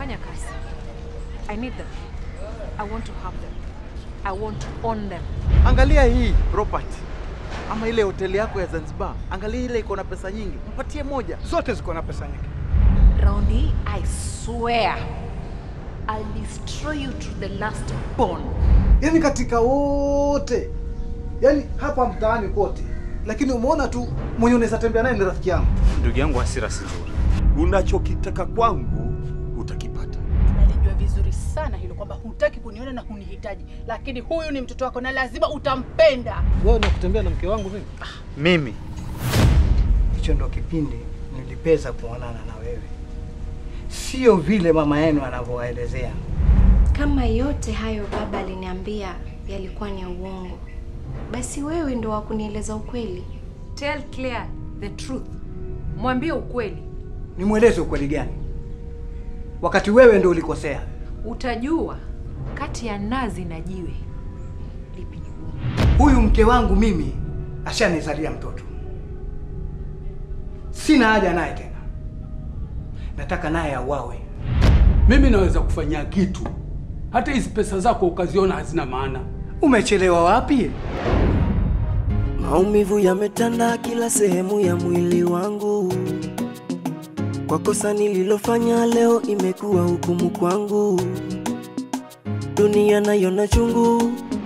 fanya kazi. I need them. I want to have them. I want to own them. Angalia hii property ama ile hoteli yako ya Zanzibar, angalia ile iko na pesa nyingi, mpatie moja. Zote ziko na pesa nyingi. Round hii, I swear, I'll destroy you to the last bone. Yaani katika wote, yaani hapa mtaani kote, lakini umeona tu mwenye unaweza tembea naye ni rafiki yangu. Ndugu yangu, hasira si nzuri. Unachokitaka kwangu utakipata. Nalijua vizuri sana hilo kwamba hutaki kuniona na hunihitaji, lakini huyu ni mtoto wako na lazima utampenda. Wewe na kutembea na mke wangu mimi? Mimi Hicho ndo kipindi nilipeza kuonana na wewe, sio vile mama yenu anavyowaelezea. Kama yote hayo baba aliniambia yalikuwa ni ya uongo, basi wewe ndo wa kunieleza ukweli. Tell Claire the truth. Mwambie ukweli. Nimweleze ukweli gani wakati wewe ndo ulikosea? Utajua kati ya nazi na jiwe lipi ni gumu. Huyu mke wangu mimi ashanizalia mtoto, sina haja naye tena, nataka naye auawe. Mimi naweza kufanyia kitu, hata hizi pesa zako ukaziona hazina maana. Umechelewa wapi? Maumivu yametanda kila sehemu ya mwili wangu, kwa kosa nililofanya leo imekuwa hukumu kwangu. Dunia nayo na chungu,